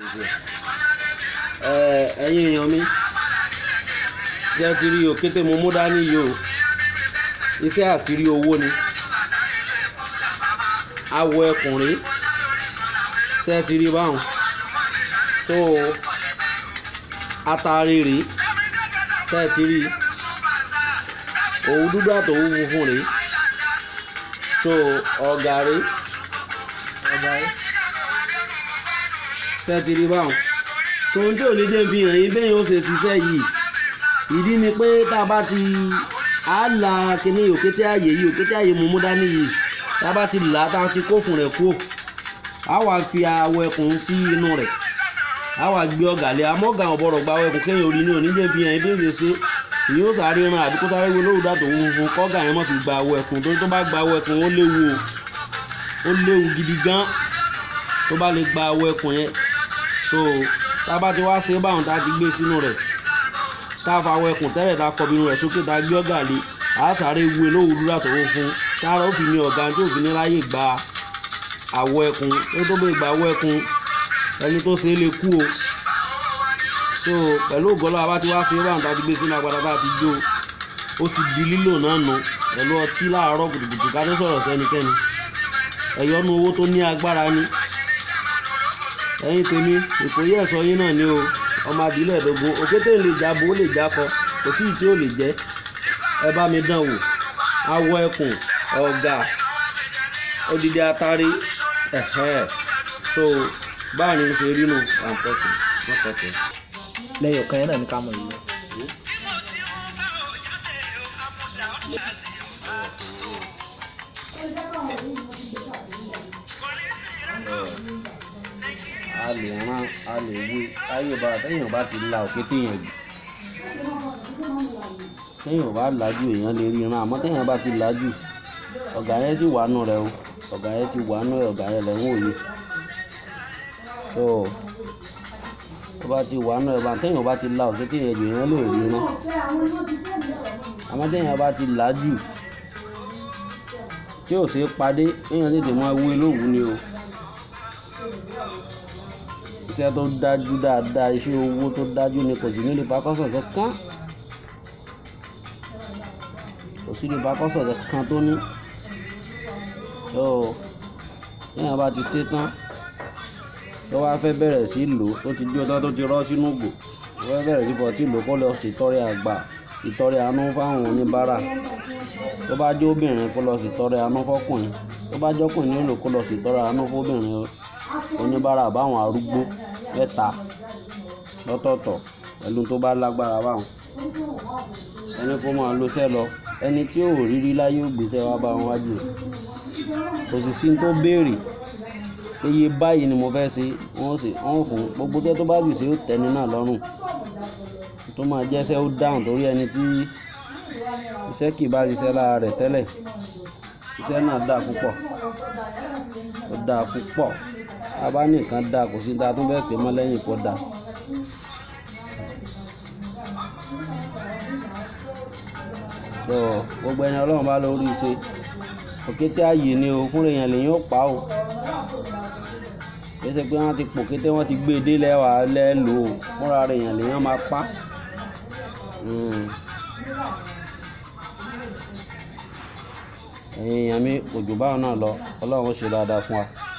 ẹ ẹ̀yin èèyàn mi tí ẹ ti rí òkété mo mú dání yìí o iṣẹ́ àṣírí owó ni awọ ẹkùnrin tí ẹ ti rí báwọn tó atare rèé tí ẹ ti rí òwú dúdú àtòwú funfun rèé tó ọ̀gá rèé ọ̀gá rèé tí ẹ ti rí báwọn tòun tí ò ní jẹ́ fi hàn yín bẹ́ẹ̀ yóò ṣe ṣiṣẹ́ yìí ìdí ni pé tá a bá ti á la kíní òkété ààyè yìí òkété ààyè mú mú dání yìí tá a bá ti là á tá a ti kófùn rẹ̀ kú á wà fi awọ ẹkùn sí inú rẹ̀ á wà gbé ọ̀gá lé amọ́gà ọ̀bọ̀rọ̀ gba awọ ẹkùn kéèyàn orí ní òní jẹ́ fi hàn yín bí ó ṣe ṣe ìyẹn ó sáré ran àbí kó sáré wo lóòótọ́ dàtò funfun kọ́gà yẹn mọ̀ fi gba awọ ẹkùn tó tó bá gba awọ ẹkùn ó léwu o ó léwu gidi gan tó bá lè gba awọ ẹkùn yẹn so tá a bá ti wá ṣe báwọn tá a ti gbé sínú rẹ̀ tá a fa awọ ẹkùn tẹ́lẹ̀ tá a kọ bínú rẹ̀ sókè tá a gbé ọ̀gá lé a sáré wu olówó dúró àtọwọ́ fún tára ó fi ní ọ̀gá tí òfin ní láyè gba awọ ẹkùn tó tó bẹ́ẹ̀ gba awọ ẹkùn ẹni tó ṣe é lè kú o so pẹ̀lú ògọ́lọ́ abá ti wá ṣe báwọn tá a ti gbé sínú agbada tá a ti jó ó ti di lílò náà nù pẹ̀lú ọtí láàárọ̀ kùtùkùtù ká tó sọ̀rọ̀ sẹ́nikẹ́ni ẹ̀yọ́nú owó tó ní agbára ni ẹ̀yin tèmi ìkòyí ẹ̀sọ́ yín náà ni o ọmọ àbílẹ̀ ẹ̀dógún òkété lè jábọ̀ ó lè jákọ kò sí ìtí ò lè jẹ́ ẹ bá mi dán wò awọ ẹkùn ọ̀gà odidi atari ẹ̀hẹ́ so báà ní ṣe rí nù one person one person. lẹ́yìn ọ̀kan yẹn náà ní ká mọ̀ yìí. a lè rán a lè wé táyé bá téèyàn bá ti la òkété yẹn jù téèyàn bá làájú èèyàn lè rí ran àmọ́ téèyàn bá ti làájú ọ̀gá yẹn sì wà nù rẹ o ọ̀gá yẹn ti wà nù ẹ ọ̀gá yẹn lẹ̀ ń wòye tó tó bá ti wà nù ẹ bá téèyàn bá ti la òkété yẹn jù èèyàn lè rí ran àmọ́ téèyàn bá ti làájú tí ò ṣeé padé téèyàn tètè máa wé lówùú ni o iṣẹ́ tó dájú dáadáa iṣẹ́ owó tó dájú ni kò sí nílé pakọ́sọ̀ kankan kò sí nílé pakọ́sọ̀ kankan tó ní tó téèyàn bá ti ṣe tán tó wá fẹ́ bẹ̀rẹ̀ sí lò ó tó ti dí ọtọ́ tó ti rọ́ sínú ògbò tó fẹ́ bẹ̀rẹ̀ sí bọ̀ tí lò kó lọ sí ìtọrẹ àgbà ìtọrẹ àánú fáwọn oníbàárà tó bá jẹ́ obìnrin kó lọ sí ìtọrẹ àánú fọkùnrin tó bá jọ́kùnrin nílò kó lọ sí ìtọrẹ àánú fóbìnrin oníbàárà báwọn arúgbó mẹ́ta lọ́tọ̀ọ̀tọ̀ pẹ̀lú tó bá lágbára báwọn ẹni kó máa lo iṣẹ́ lọ ẹni tí ò rírí láyé ògbésẹ wá bá wọn wájú rẹ̀ kò sì sí tó béèrè iye báyìí ni mo fẹ́ ṣe wọ́n sì wọ́n fún gbogbo iṣẹ́ tó bá sì ṣe ó tẹ́ni náà lọ́rùn tó máa jẹ́sẹ́ ó dáhùn torí ẹni tí iṣẹ́ kì bá ṣiṣẹ́ lára rẹ̀ tẹ́lẹ̀ iṣẹ́ náà dáa púpọ̀ ó dáa púpọ̀ abá nìkan dáa kò sí dáa tó bẹ́ẹ̀ pé mọ́ lẹ́yìn kó dáa. tó gbogbo ẹni ọlọ́run bá lórí ṣe òkété ààyè ni o fúnra èèyàn lèyìn ó pa o kìí ṣe pé wọ́n ti pò kété wọ́n ti gbé e dé lẹ́wà lẹ́lò o fúnra èèyàn lèyìn máa pa. ẹ̀yin èèyàn mi òjò báwọn náà lọ ọlọ́run ó ṣe dáadáa fún wa.